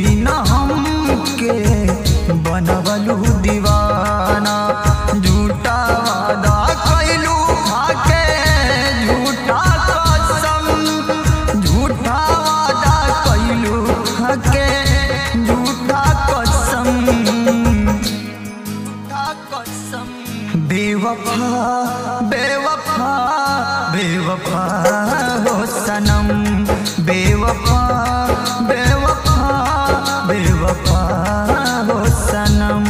दिन हमके बनवलू दीवाना झूठा वादा कैलू खाके झूठा कसम झूठा वादा कैलू खाके झूठा कसम झूठा कसम बेवफा बेवफा बेवफा हो सनम बेवफा बेवफा बेवफा हो सनम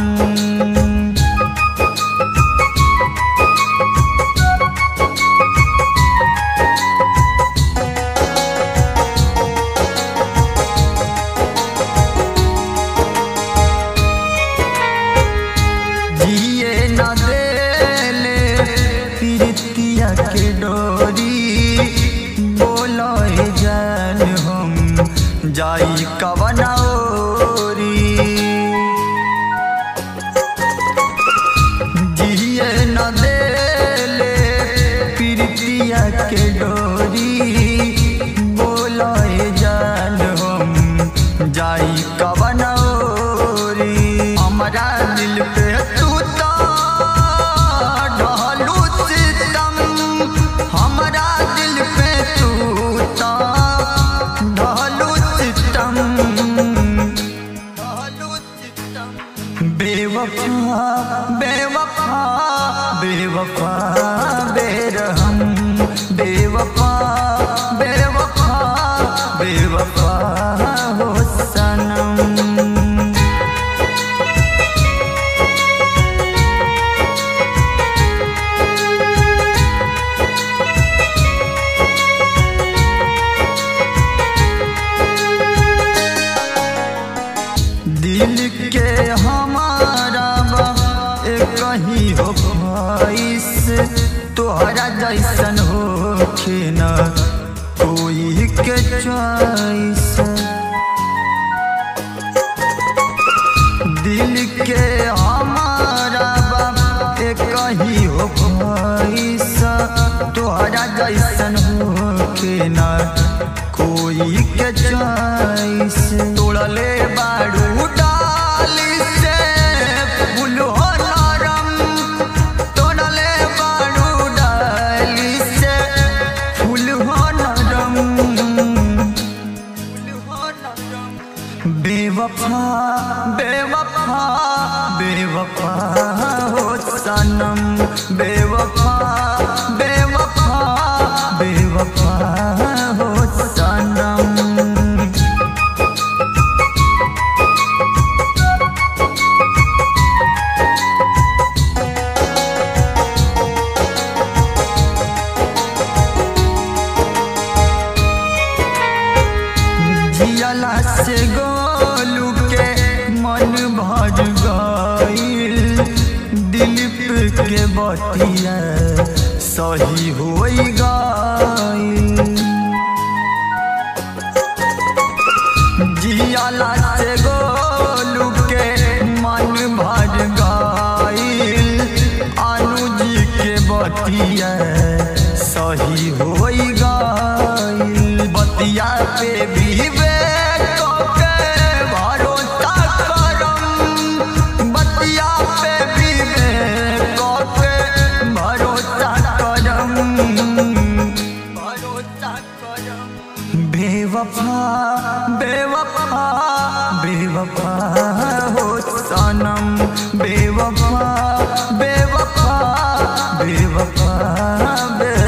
जिए न देले प्रीतिया के डोरी बोलो ए जान हम जाई कवना ओरी जिए न देले प्रीतिया के डोरी बोलो ए जान हम जाई कवना ओरी हमरा दिल पे तू तो ढलू सितम हमरा दिल पे तू तो ढलू सितम ढलू सितम बेवफा बेवफा बेवफा बेरहम बेवफा बेवफा बेवफा हो सनम दिल के हमारा बा एक कहीं हो ख्वाहिश तोहरा जैसन हो न कोई के चॉइस दिल के हमारा बा एक कहीं हो ख्वाहिश तोहरा जैसन हो न कोई के चॉइस तोड़ले बाड़ू डाली से फूल हो नरम तोड़ले बाड़ू डाली से फूल हो नरम फूल हो नरम बेवफा बेवफा बेवफा हो सनम बेवफा बेवफा बेवफा हो सनम जियला से गोलू के मन भर गईल दिलीप के बतिया सही होई गईल जियला से गोलू के मन भर गईल अनुज के बतिया सही होई गईल बतिया पे भी के भरोसा करम बतिया पे भी के भरोसा करम भरोसा करम बेवफा बेवफा बेवफा हो सनम बेवफा बेवफा बेवफा बेवफा